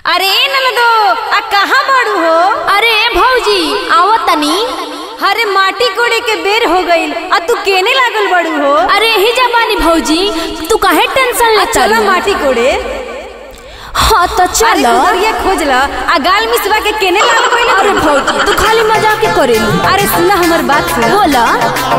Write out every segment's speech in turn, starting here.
अरे ननदो आ कहाँ बाड़ू हो अरे भौजी आओ तनी अरे माटी कोड़े के बेर हो गईल आ तू केने लागल बाड़ू हो अरे ही जबानी भौजी तू काहे टेंशन आ लेता चलो माटी कोड़े हाँ तो अरे चलो उधरिया खोज ला आ गाल मिसवा के केने लागल गईल अरे भौजी तू खाली मजाक के करेली अरे सुना हमर बात सुन बोला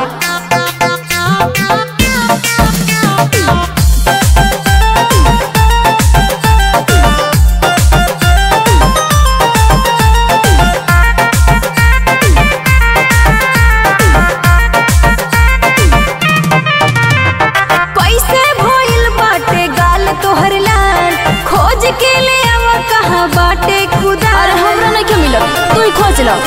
कैसे भइल बाटे गाल तोहर लाल खोज के ले आवा कहाँ बाटे खुदा अरे हमरा नहीं क्यों मिलल तू ही खोज लो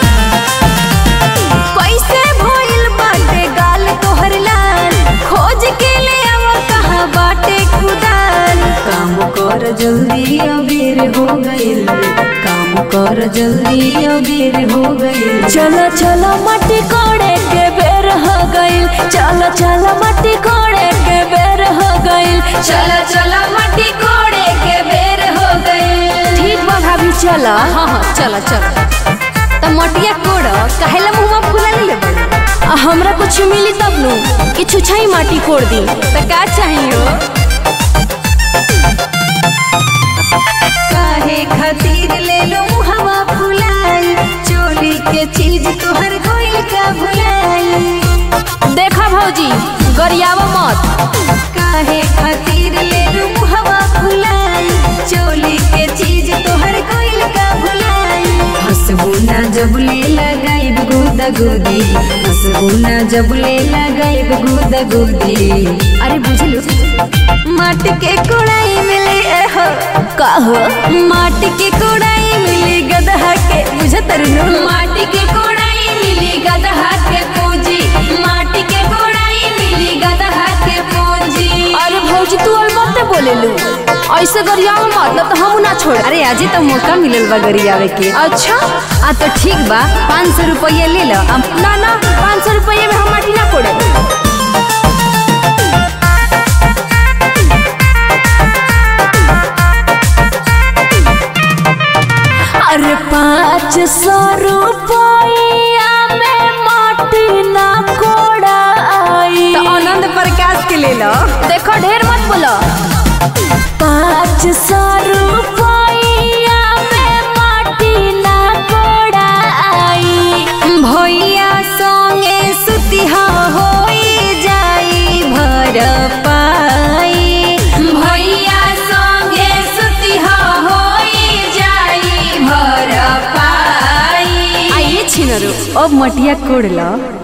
कैसे भइल बाटे गाल तोहर लाल खोज के ले आवा कहाँ बाटे खुदाल काम कर जल्दी अबेर हो गइल काम कर जल्दी अबेर हो गइल चलो चलो मट्टी कोड़े के बेर हो गइल चलो चलो मट्टी कोड़े के बेर हो गइल चला चला मट्टी कोड़े के बेर हो गइल ठीक बा भाभी चलो हाँ हाँ चला चला त मटिया कोड़ काहेला मुंहमा फुला ले बड़ी आ, हमरा कुछ मिली तब नु कि छुछाई माटी कोड़ दी त का चाहिए काहे खातिर ले लो हवा फुलाई चोली के चीज तोहर गोइल का भुलाई देखा भौजी गरियावा मत काहे खातिर ले लो हवा फुलाई चोली के चीज तोहर गोइल का भुलाई हसबुना जब ले लगाइब गुदा गुदी हसबुना जब ले लगाइब गुदा गुदी अरे बुझलू माटी के कोड़ाई मिली एहो का हो माटी के कोड़ाई मिली गदहा के बुझत रहनु माटी के कोड़ाई मिली गदहा के पूंजी माटी के कोड़ाई मिली गदहा के पूंजी अरे भौजी तू अलमत बोले लू ऐसे गरियावा मत न तो हम ना छोड़ अरे आजे तो मौका मिलल बा गरियावे के अच्छा आ तो ठीक बा पाँच सौ रुपया ले लो अब ना ना पाँच सौ रुपये में हम माटी ना कोड़े अरे पाँच सौ रुपया में माटी ना कोड़ाई तो आनंद प्रकाश के ले लो देखो ढेर मत बोलो पाँच सौ रुपया में माटी ना कोड़ाई भैया संगे सुतिहा होई जाई भर पाई भैया संगे सुतिहा होई जाई भर पाई आइए छिनरो अब मटिया कोड़ लो